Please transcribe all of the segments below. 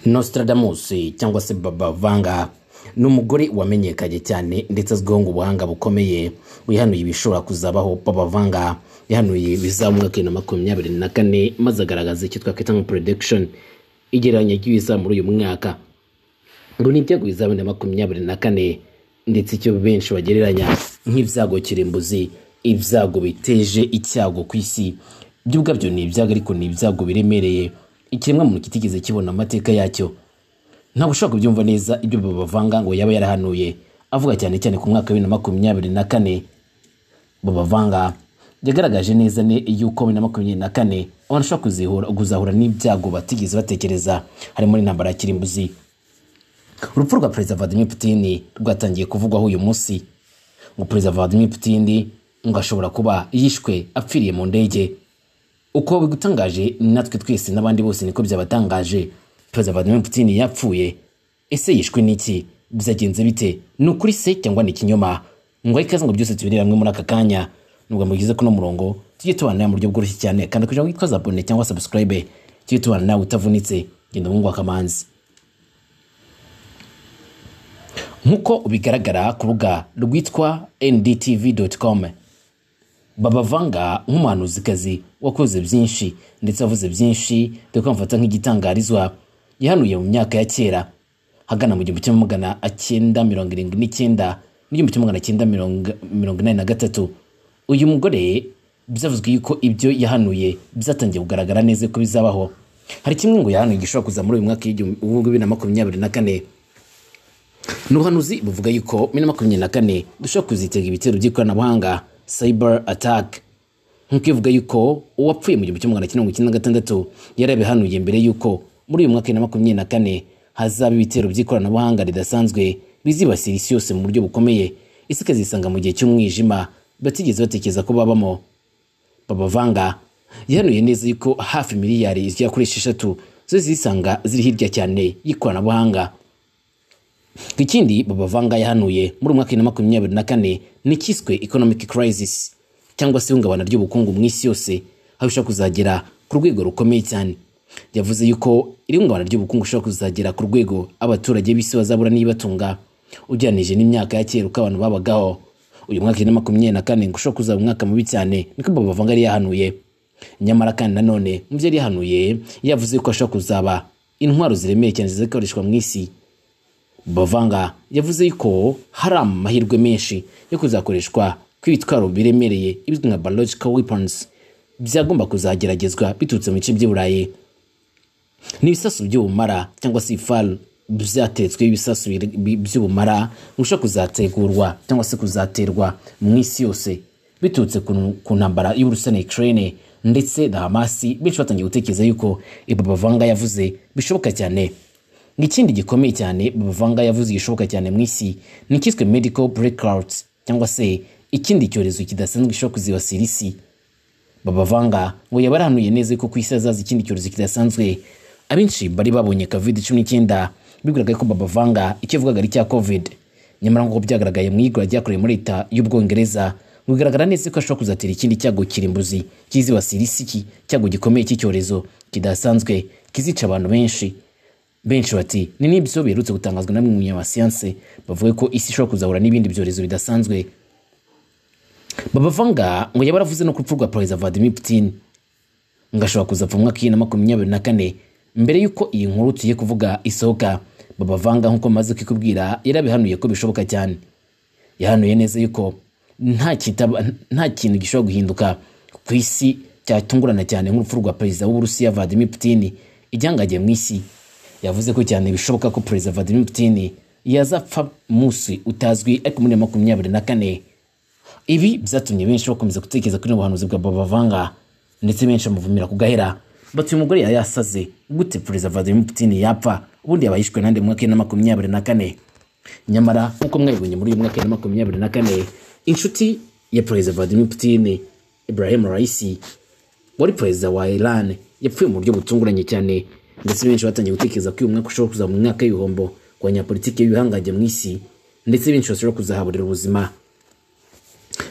nostradamus cyangwa se baba vanga ni umugore wamenyekanye cyane ndetse azwiho ngo ubuhanga bukomeye wihanuye ibishobora kuzabaho baba vanga yahanuye bizaba mu mwaka wa bibiri na makumyabiri na kane maze agaragaza icyo twakwita nka production igereranya ry'ibizaba muri uyu mwaka ngo ni ibyago bizaba bibiri na makumyabiri na kane ndetse icyo benshi bagereranya nk'ibyago kirimbuzi ibyago biteje icyago ku isi byo ubwabyo ni ibyago ariko ni ibyago biremereye ikiremwamuntu kitigeze kibona amateka yacyo ntabwo ushobora kubyumva neza ibyo babavanga ngo yaba yarahanuye avuga cyane cyane ku mwaka wa bibiri na makumyabiri na kane babavanga yagaragaje neza ne yuko bibiri na makumyabiri na kane abantu bashobora kuzihura kuzahura n'ibyago batigeze batekereza harimo n'intambara ya kirimbuzi urupfu rwa perezida vladimir putin rwatangiye kuvugwaho uyu munsi ngo perezida vladimir putin ngo ashobora kuba yishwe apfiriye mu ndege uko bigutangaje natwe twese n'abandi bose niko byabatangaje perezida vladimir putin yapfuye ese yishwe n'iki byagenze bite ni ukuri se cyangwa ni ikinyoma ngo aho ikaze ngo byose tubirebe hamwe muri aka kanya nubwo mugize kuno murongo tujye tubana mu buryo bworoshye cyane kanda kugira ngo witwaze abone cyangwa subscribe tujye tubana nawe utavunitse genda mu ngo akamanzi nk'uko bigaragara ku rubuga rwitwa ndtv.com babavanga nk'umuhanuzikazi wakoze byinshi ndetse avuze byinshi dore ko bamufata nk'igitangarizwa yahanuye mu myaka ya kera hagana mu gihumbi kimwe magana cyenda mirongo irindwi n'icyenda n'igihumbi kimwe magana cyenda mirongo- mirongo inani na gatatu uyu mugore byavuzwe yuko ibyo yahanuye byatangiye kugaragara neza ko bizabaho hari kimwe ngo yahanuye gishobora kuza muri uyu mwaka w'igihumbi- w'ibihumbi bibiri na makumyabiri na kane ni ubuhanuzi buvuga yuko bibiri na makumyabiri na kane dushobora kuzitega ibitero by'ikoranabuhanga cyber attack nk'uko ivuga yuko uwapfuye mu gihumbi kimwe magana cyenda mirongo icyenda na gatandatu yari yabihanuye mbere yuko muri uyu mwaka wa bibiri na makumyabiri na kane hazaba ibitero by'ikoranabuhanga ridasanzwe bizibasira isi yose mu buryo bukomeye isi ikazisanga mu gihe cy'umwijima batigeze batekereza ko babamo babavanga yahanuye neza yuko hafi miliyari zigera kuri esheshatu zo zisanga ziri hirya cyane y'ikoranabuhanga ikindi babavanga yahanuye muri umwaka wa bibiri na makumyabiri na kane ni icyiswe economic crisis cyangwa se ihungabana ry'ubukungu mu isi yose aho bishobora kuzagera ku rwego rukomeye cyane yavuze yuko iri hungabana ry'ubukungu rishobora kuzagera ku rwego abaturage b'isi bazabura n'ibibatunga ugereranije n'imyaka ya kera uko abantu babagaho uyu mwaka wa bibiri na makumyabiri na kane ngo ushobora kuzaba umwaka mubi cyane niko babavanga yari yahanuye nyamara kandi nanone mu byo yari yahanuye yavuze ko ashobora kuzaba intwaro ziremereye cyane zizakoreshwa mu isi bavanga yavuze yuko hari amahirwe menshi yo kuzakoreshwa kw'ibitwaro biremereye ibizwi nka biological weapons byagomba kuzageragezwa biturutse mu bice by'i burayi n'ibisasu by'ubumara cyangwa se ifaru byatetsweho ibisasu bire- bi- by'ubumara bishobora kuzategurwa cyangwa se kuzaterwa mu isi yose biturutse ku ku ntambara y'uburusiya na ukraine ndetse na hamasi benshi batangiye gutekereza yuko ibyo bavanga yavuze bishoboka cyane ikindi gikomeye cyane bavanga yavuze gishoboka cyane mu isi ni icyiswe medical breakout cyangwa se ikindi cyorezo kidasanzwe gishobora kuzibasira isi babavanga ngo yaba yarahanuye neza ko ku isi hazaza ikindi cyorezo kidasanzwe abenshi bari babonye covid cumi n'icyenda bigaragaye ko babavanga icyo yavugaga ari icya covid nyamara nk'uko byagaragaye mu igura ryakorewe muri leta y'ubwongereza ngo bigaragara neza ko ashobora kuzatera ikindi cyago kirimbuzi kizibasira isi iki cyago gikomeye cy'icyorezo kidasanzwe kizica abantu benshi benshi bati ni n'ibyo biherutse gutangazwa na bamwe mu banyamasiyanse bavuga ko isi ishobora kuzahura n'ibindi byorezo bidasanzwe babavanga ngo yaba yaravuze no ku rupfu rwa perezida vladimir putin ngo ashobora kuzapfa mu mwaka wa bibiri na makumyabiri na kane mbere y'uko iyi nkuru tugiye kuvuga isohoka babavanga nk'uko maze kikubwira yarabihanuye ko bishoboka cyane yahanuye neza yuko nta kitaba- nta kintu gishobora guhinduka ku isi cyatungurana cyane nk'urupfu rwa perezida w'uburusiya vladimir putin igihangagiye mu isi yavuze ko cyane bishoboka ko perezida vladimir putin yazapfa munsi utazwi ariko muri makumyabiri na kane ibi byatumye benshi bakomeza gutekereza kuri ubuhanuzi bwa babavanga ndetse benshi bamuvumira ku gahera batuye umugore yari yasaze gute perezida vladimir putin yapfa ubundi yaba yishwe nande mu mwaka wa bibiri na makumyabiri na kane nyamara nk'uko mwabibonye muri uyu mwaka wa bibiri na makumyabiri na kane inshuti ya perezida vladimir putin ibrahim raisi wari perezida wa Iran yapfuye mu buryo butunguranye cyane ndetse benshi batangiye gutekereza ko uyu mwaka ushobora kuza mu mwaka w'ibihombo ku banyapolitiki b'ibihangange mu isi ndetse benshi bashobora kuzahaburira ubuzima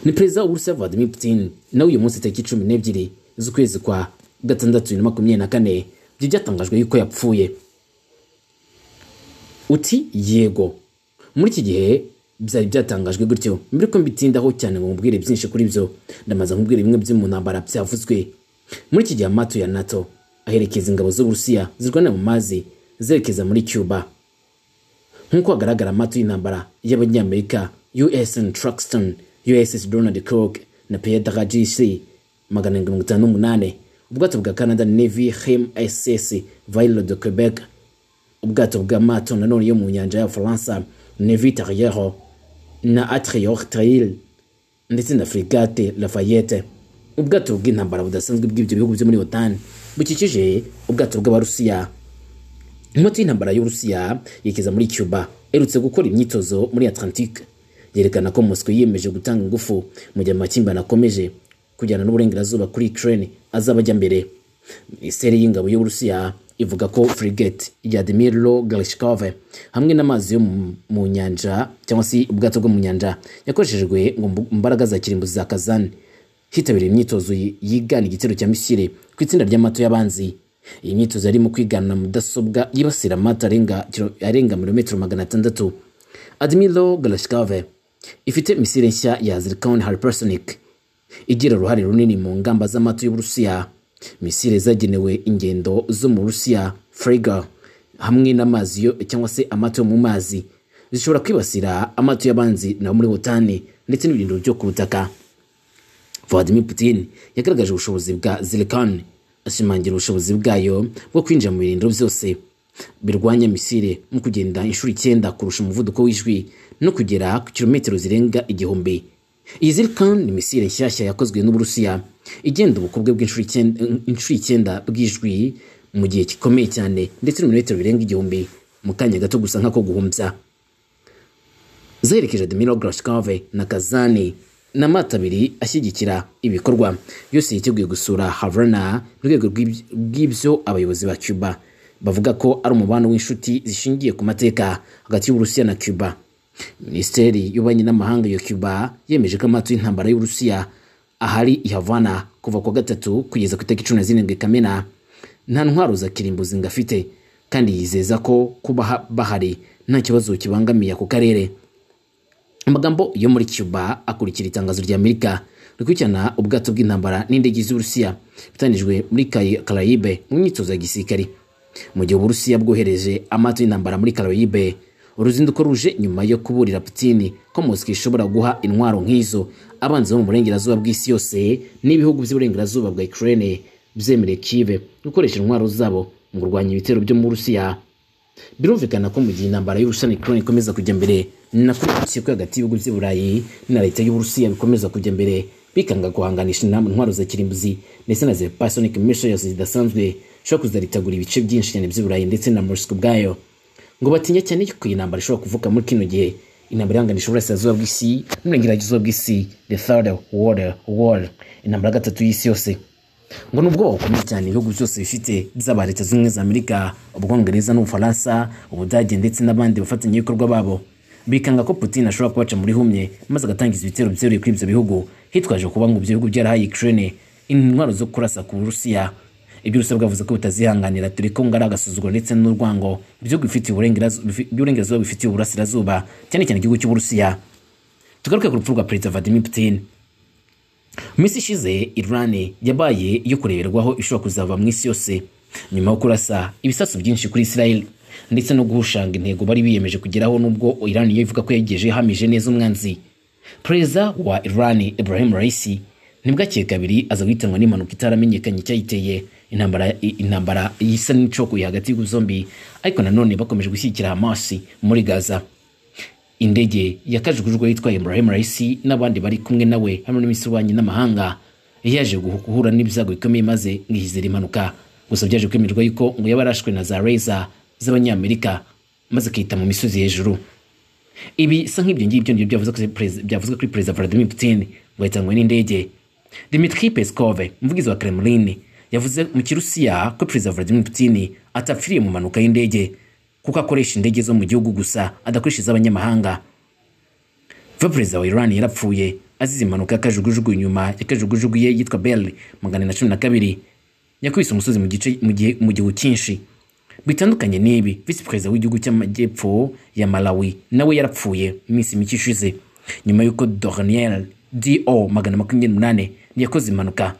ni perezida w'uburusiya vladimir putin nawe uyu munsi tariki cumi n'ebyiri z'ukwezi kwa gatandatu bibiri na makumyabiri na kane byo byatangajwe yuko yapfuye uti yego muri iki gihe byari byatangajwe gutyo mbere ko mbitindaho cyane ngo mubwire byinshi kuri byo ndamaze nkubwire bimwe byo mu ntambara byavuzwe muri iki gihe amato ya nato aherekeza ingabo z'uburusiya zirwanira mu mazi zerekeza muri cuba nk'uko hagaragara amato y'intambara y'abanyamerika usn truxton uss donald clark na pierre daragisi magana arindwi mirongo itanu n'umunani ubwato bwa canada navy hem ss vailo de quebec ubwato bw'amato nanone yo mu nyanja y'abafaransa nevi tarriero na atrior trail ndetse na frigate lafayette ubwato bw'intambara budasanzwe bw'ibyo bihugu byo muri otan bukikije ubwato bw'abarusiya imoto y'intambara y'urusiya yekeza muri cuba erutse gukora imyitozo muri atlantique yerekana ko mosco yiyemeje gutanga ingufu mu gihe amakimbirane akomeje kujyana n'uburengerazuba kuri ukraine azaba ajya mbere minisiteri y'ingabo y'uburusiya ivuga ko frigate ya Dmiro Glashkov hamwe n'amazi yo mu- mu nyanja cyangwa se ubwato bwo mu nyanja yakoreshejwe ngo mbu- imbaraga za kirimbuzi za Kazan hitabiriye imyitozo yi- yigana igitero cya misile ku itsinda ry'amato y'abanzi iyi myitozo yarimo kwigana mudasobwa yibasira amato arenga kiro- arenga milimetero magana atandatu Admiral Glashkov ifite misile nshya ya Zircon hypersonic igira uruhare runini mu ngamba z'amato y'Uburusiya misile zagenewe ingendo zo mu Burusiya frega hamwe n'amazi yo cyangwa se amato yo mu mazi zishobora kwibasira amato y'abanzi na muri Botani ndetse n'ibirindiro byo ku butaka Vladimir Putin yagaragaje ubushobozi bwa Zircon ashimangira ubushobozi bwayo bwo kwinjira mu birindiro byose birwanya misile mu kugenda inshuro icyenda kurusha umuvuduko w'ijwi no kugera ku kilometero zirenga igihumbi iyi Zircon ni misile nshyashya yakozwe n'Uburusiya igenda ubukobwe bw'inshuro icyenda- inshuro icyenda bw'ijwi mu gihe gikomeye cyane ndetse n'ibirometero birenga igihumbi mu kanya gato gusa nk'ako guhumbya zaherekeje Dmiro Glashkov na Kazani na mato abiri ashyigikira ibikorwa yose yiteguye gusura Havana mu rwego rw'ib- rw'ibyo abayobozi ba Cuba bavuga ko ari umubano w'inshuti zishingiye ku mateka hagati y'Uburusiya na Cuba Minisiteri y'ububanyi n'amahanga ya Cuba yemeje ko amato y'intambara y'Uburusiya ahari i Havana kuva ku wa gatatu kugeza ku itariki cumi na zirindwi Kamena nta ntwaro za kirimbuzi ngo afite kandi yizeza ko kuba ha- bahari nta kibazo kibangamiye ako karere amagambo yo muri Cuba akurikira itangazo rya Amerika rikurikirana ubwato bw'intambara n'indege z'Uburusiya bitangijwe muri Kay- Caraïbe mu myitozo ya gisirikare mu gihe Uburusiya bwohereje amato y'intambara muri Caraïbe uruzinduko ruje nyuma yo kuburira Putin ko Moscow ishobora guha intwaro nk'izo abanzi bo mu burengerazuba bw'isi yose n'ibihugu by'uburengerazuba bwa Ukraine byemereye Kiev gukoresha intwaro zabo mu kurwanya ibitero byo mu Burusiya birumvikana ko mu gihe intambara y'Uburusiya na Ukraine ikomeza kujya mbere ni nako urukiko hagati y'ibihugu by'i Burayi na leta y'Uburusiya bikomeza kujya mbere bikanga guhanganisha inama intwaro za kirimbuzi ndetse na supersonic missiles zidasanzwe zishobora kuzaritegura ibice byinshi cyane by'i Burayi ndetse na Moscow ubwayo ngo batinya cyane ko iyi ntambara ishobora kuvuka muri kino gihe intambara ihanganisha uburasirazuba bw'isi n'uburengerazuba bw'isi the third world war intambara ya gatatu y'isi yose ngo ni ubwoba bukomeye cyane ibihugu byose bifite byaba leta zunze ubumwe za amerika ubwongereza n'ubufaransa ubudage ndetse n'abandi bafatanyabikorwa babo bikanga ko putin ashobora kubaca muri humye maze agatangiza ibitero byeruye kuri ibyo bihugu hitwaje kuba ngo ibyo bihugu byarahaye ukraine intwaro zo kurasa ku burusiya ibyo urusiya bwavuze ko butazihanganira dore ko ngo ari agasuzuguro ndetse n'urwango ibihugu bifitiye uburengerazu- bifi- by'uburengerazuba bifitiye uburasirazuba cyane cyane igihugu cy'uburusiya tugaruke ku rupfu rwa perezida vladimir putin mu minsi ishize irani yabaye iyo kureberwaho ishobora kuzava mu isi yose nyuma yo kurasa ibisasu byinshi kuri israel ndetse no guhushanga intego bari biyemeje kugeraho nubwo irani yo ivuga ko yagejeje ihamije neza umwanzi perezida wa irani ibrahim raisi ntibwakeye kabiri aza guhitanwa n'impanuka itaramenyekanye icyayiteye intambara intambara isa n'icokoye hagati y'ibihugu zombi ariko nanone bakomeje gushyigikira hamasi muri gaza indege yakajijwe yitwaye Ibrahim Raisi n'abandi bari kumwe nawe hamwe n'imisirwanyi n'amahanga yaje guhu- guhura n'ibyago bikomeye maze ngo ihizere impanuka gusa byaje kwemerwa yuko ngo yaba yarashwe na za reza z'abanyamerika maze akita mu misozi hejuru ibi sa nk'ibyo ngibyo nibyo byavuze kuri perez- byavuzwe kuri perezida Vladimir Putin ngo yatangwe n'indege Dmitry Peskov umuvugizi wa Kremlin yavuze mu kirusiya ko perezida Vladimir Putin atapfiriye mu mpanuka y'indege kuko akoresha indege zo mu gihugu gusa adakoresha iz'abanyamahanga va perezida wa Iran yarapfuye azize impanuka y'akajugujugu nyuma y'akajugujugu ye yitwa Bell magana na cumi na kabiri yakubise umusozi mu gice mu gihe mu gihu cyinshi bitandukanye n'ibi visi perezida w'igihugu cy'amajyepfo ya malawi nawe yarapfuye mu minsi mike ishize nyuma y'uko dorniel do magana makumyabiri n'umunani yakoze impanuka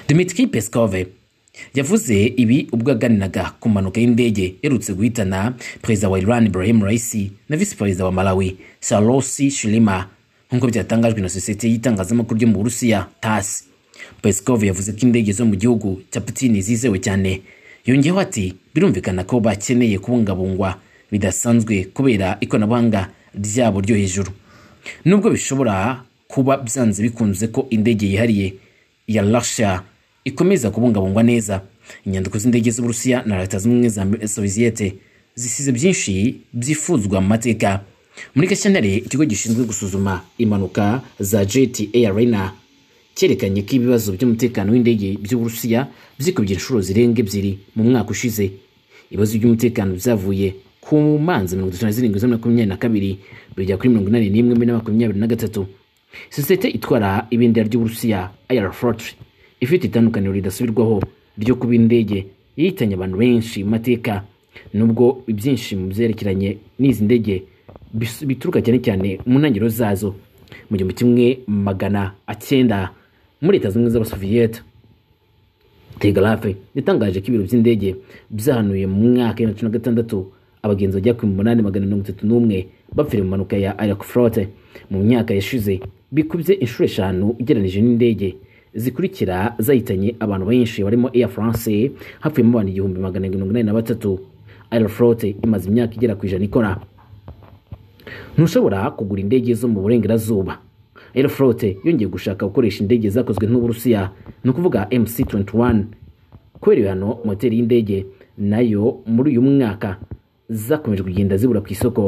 dimitri peskove yavuze ibi ubwo yaganiraga ku mpanuka y'indege iherutse guhitana perezida wa iran ibrahim raisi na visi perezida wa malawi sarosi shilima nk'uko byatangajwe na sosiyete y'itangazamakuru ryo mu burusiya tasi Peskov yavuze ko indege zo mu gihugu cya Putin zizewe cyane yongeyeho ati birumvikana ko bakeneye kubungabungwa bidasanzwe kubera ikoranabuhanga ryabo ryo hejuru nubwo bishobora kuba byanze bikunze ko indege yihariye ya Russia ikomeza kubungabungwa neza inyandiko z'indege z'uburusiya na leta zunze ubumwe za soviyete zisize byinshi byifuzwa mu mateka muri gashyantare ikigo gishinzwe gusuzuma impanuka za jeti eyarena cyerekanye ko ibibazo by'umutekano w'indege by'uburusiya byikubye inshuro zirenga ebyiri mu mwaka ushize ibibazo by'umutekano byavuye ku manza mirongo itatu na zirindwi za makumyabiri na kabiri bigera kuri mirongo inani n'imwe muri makumyabiri na gatatu sosiyete itwara ibendera ry'uburusiya ayara forotiri ifite itandukaniro ridasubirwaho ryo kuba indege yihitanye abantu benshi mu mateka nubwo ibyinshi mu byerekeranye n'izi ndege bis- bituruka cyane cyane mu ntangiriro zazo mu gihumbi kimwe magana acyenda muri leta zunze ubumwe z'abasoviyete telegarafe yatangaje ko ibiro by'indege byahanuye mu mwaka wa bibiri na gatandatu abagenzi bajya ku munani magana mirongo itatu n'umwe bapfiriye mu mpanuka ya arakuforote mu myaka yashize bikubye inshuro eshanu ugereranije n'indege zikurikira zahitanye abantu benshi barimo Air France hapfuyemo abantu igihumbi magana arindwi mirongo inani na batatu Aeroflot imaze imyaka igera ku ijana ikora ntushobora kugura indege zo mu burengerazuba aeroflot yongeye gushaka gukoresha indege zakozwe n'uburusiya ni ukuvuga mc21 kubera ibihano moteri y'indege nayo muri uyu mwaka zakomeje kugenda zibura ku isoko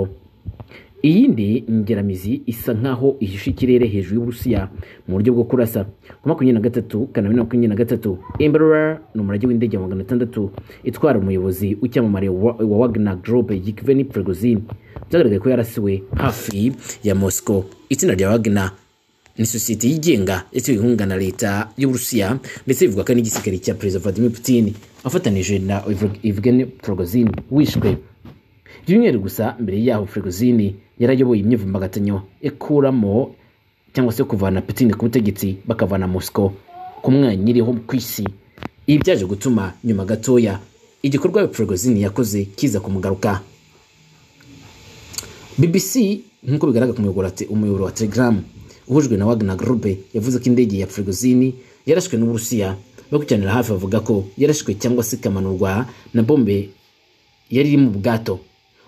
iyindi ngeramizi isa nk'aho ihishe ikirere hejuru y'uburusiya mu buryo bwo kurasa ku makumyabiri na gatatu kanama na makumyabiri na gatatu emberora ni umurage w'indege wa magana atandatu itwara umuyobozi w'icyamamare wa wa wagner group yikiveni prigozin byagaragaye ko yarasiwe hafi ya moscow itsinda rya wagner ni sosiyete yigenga yatewe inkunga na leta y'uburusiya ndetse bivuga ko ari n'igisirikare cya perezida vladimir putin afatanije na evgeni prigozin wishwe byumweru gusa mbere yaho Prigozhin yarayoboye imyivumbagatanyo ikuramo cyangwa se kuvana Putin ku butegetsi bakavana Moscow ku mwanya iriho ku isi ibi byaje gutuma nyuma gatoya igikorwa Prigozhin yakoze kiza kumugaruka BBC nk'uko bigaragara ku muyoboro wa te- umuyoboro wa Telegram uhujwe na Wagner Group yavuze ko indege ya Prigozhin yarashwe n'Uburusiya bakurikiranira hafi bavuga ko yarashwe cyangwa se ikamanurwa na bombe yari iri mu bwato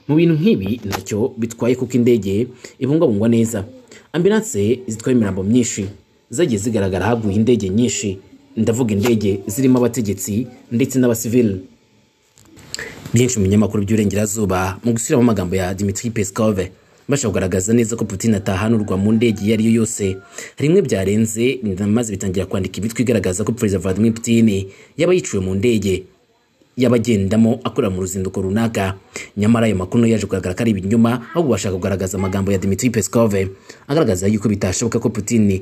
mu bintu nk'ibi ntacyo bitwaye kuko indege ibungabungwa neza ambulanse zitwaye imirambo myinshi zagiye zigaragara haguye indege nyinshi ndavuga indege zirimo abategetsi ndetse n'abasivili byinshi mu binyamakuru by'uburengerazuba mu gusubiramo amagambo ya dimitri peskov mbasha kugaragaza neza ko putin atahanurwa mu ndege iyo ari yo yose hari bimwe byarenze maze bitangira kwandika imitwe igaragaza ko perezida vladimir putin yaba yiciwe mu ndege y'abagendamo akorera mu ruzinduko runaka nyamara ayo makuru yaje kugaragara ko ari ibinyoma ahubwo bashaka kugaragaza amagambo ya Dmitry Peskov agaragaza yuko bitashoboka ko Putin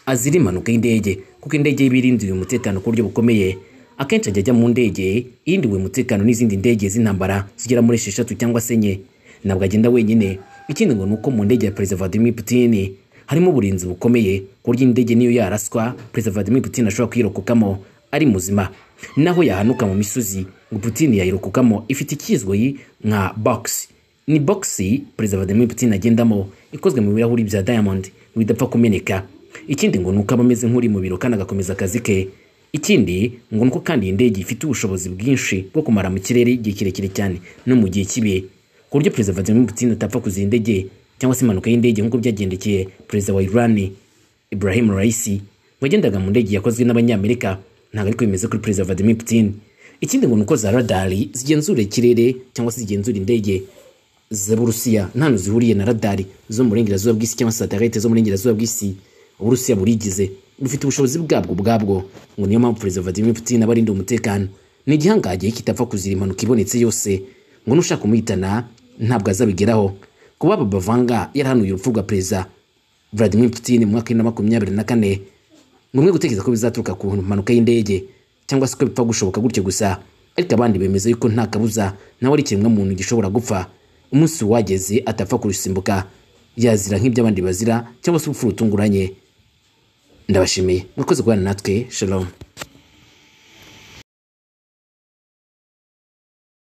azira impanuka y'indege kuko indege iba irindiwe umutekano ku buryo bukomeye akenshi ajya ajya mu ndege irindiwe umutekano n'izindi ndege z'intambara zigera muri esheshatu cyangwa se enye ntabwo agenda wenyine ikindi ngo ni uko mu ndege ya perezida Vladimir Putin harimo uburinzi bukomeye ku buryo indege niyo yaraswa perezida Vladimir Putin ashobora kwirokokamo ari muzima naho yahanuka mu misozi ngo Putin yayirokokamo ifite ikizwi nka box ni box perezida Vladimir Putin agendamo ikozwe mu birahuri bya diamond ngo idapfa kumeneka ikindi ngo nuko aba ameze nk'uri mu biro kandi agakomeza akazi ke ikindi ngo nuko kandi iyi ndege ifite ubushobozi bwinshi bwo kumara mu kirere igihe kirekire cyane no mu gihe kibihe ku buryo perezida Vladimir Putin atapfa kuzira indege cyangwa se impanuka y'indege nk'uko byagendekeye perezida wa Iran Ibrahim Raisi wagendaga mu ndege yakozwe n'abanyamerika ntabwo ariko bimeze kuri perezida Vladimir Putin ikindi ngo ni uko za radari zigenzura ikirere cyangwa se zigenzura indege z'Uburusiya nta hantu zihuriye na radari zo mu burengerazuba bw'isi cyangwa se satelite zo mu burengerazuba bw'isi Uburusiya burigize bufite ubushobozi bwabwo ubwabwo ngo niyo mpamvu perezida Vladimir Putin aba arinda umutekano ni igihangagiye kitapfa kuzira impanuka ibonetse yose ngo nushaka kumuhitana ntabwo azabigeraho kuba aba bavanga yarahanuye urupfu rwa perezida Vladimir Putin mu mwaka w'ibiri na makumyabiri na kane ni umwe gutekereza ko bizaturuka ku mpanuka y'indege cyangwa se ko bipfa gushoboka gutyo gusa ariko abandi bemeza yuko nta kabuza nawe ari ikiremwamuntu gishobora gupfa umunsi wageze atapfa kurusimbuka yazira nk'ibyo abandi bazira cyangwa se urupfu rutunguranye ndabashimiye mwakoze guhana natwe shalom